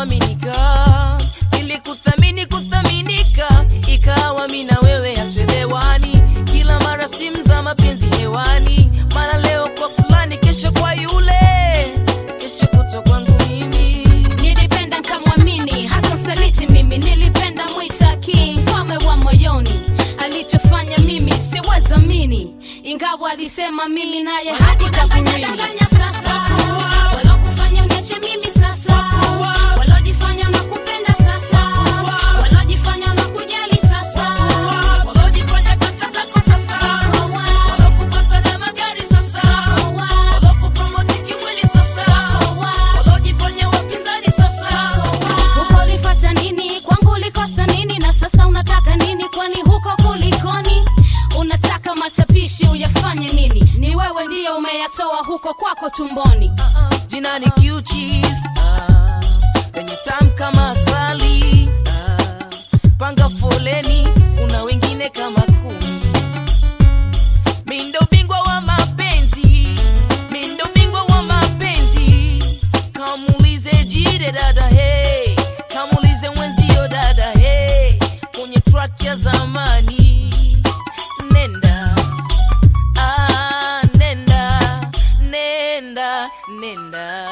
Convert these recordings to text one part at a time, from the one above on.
kuaminika nilikuthamini kuthaminika ikawa mi na wewe hatuelewani kila mara simu za mapenzi hewani mara leo kwa fulani kesho kwa yule kesho kuto kwangu mimi nilipenda nkamwamini hata msaliti mimi nilipenda mwita king mfalme wa moyoni alichofanya mimi siwezamini ingawa alisema mimi naye hadi kaburini walokufanya uniache mimi sasa walojifanya nakupenda sasa walojifanya nakujali sasa walojifanya kaka zako sasa walokupata na magari sasa walokupromoti kimwili sasa walojifanya wapinzani sasa huko ulifata nini kwangu ulikosa nini na sasa unataka nini kwani huko kulikoni unataka matapishi uyafanye nini ni wewe ndiyo umeyatoa huko kwako tumboni jina ni Q-Chief, ah, penye tam kama asali ah, panga foleni kuna wengine kama kumi mindo bingwa wa mapenzi mindo bingwa wa mapenzi kamulize jide dada hey kamulize mwenzio dada hey kwenye track ya zamani nenda Ah, nenda nenda nenda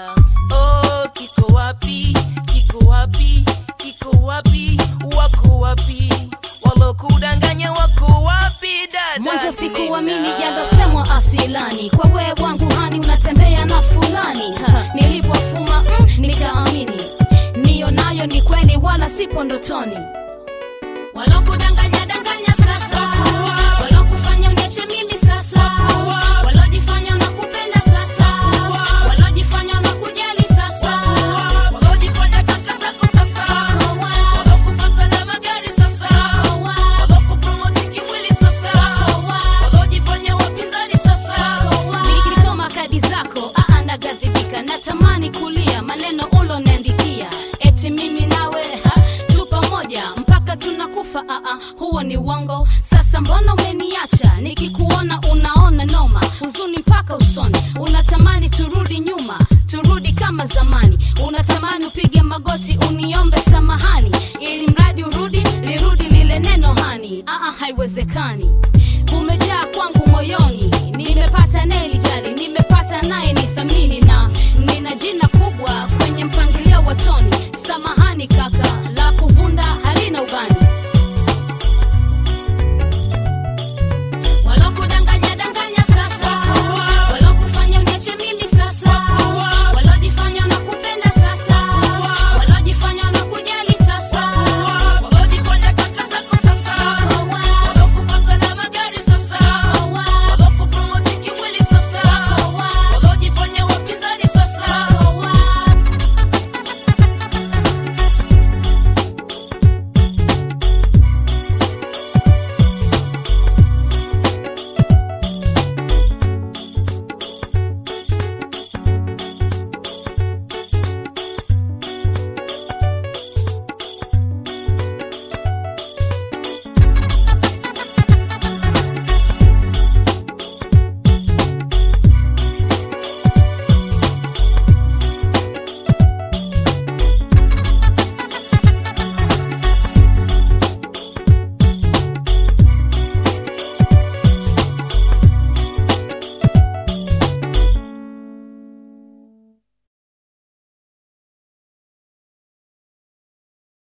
oh, kiko wapi kiko wapi kiko wapi wako wapi walokudanganya wako wapi dada mwanzo sikuamini Nenda. yalosemwa asilani kwa wee wangu hani unatembea na fulani nilipofuma mm, nikaamini niyo nayo ni kweli wala sipo ndotoni walokudanganya danganya sasa walokufanya uniache mimi sasa walojifanya nakupenda sasa walojifanya nakujali sasa walojifanya kaka zako sasa walokupata na magari sasa walokupromoti kimwili sasa walojifanya wapinzani sasa nikisoma kadi zako aa nagadhibika natamani kulia maneno uloniandikia eti mimi nawe ha, tu pamoja mpaka tunakufa aa huo ni uongo sasa mbona umeniacha nikikuona unaona noma huzuni mpaka usoni unatamani turudi nyuma turudi kama zamani unatamani upige magoti uniombe samahani ili mradi urudi lirudi lile neno hani aa haiwezekani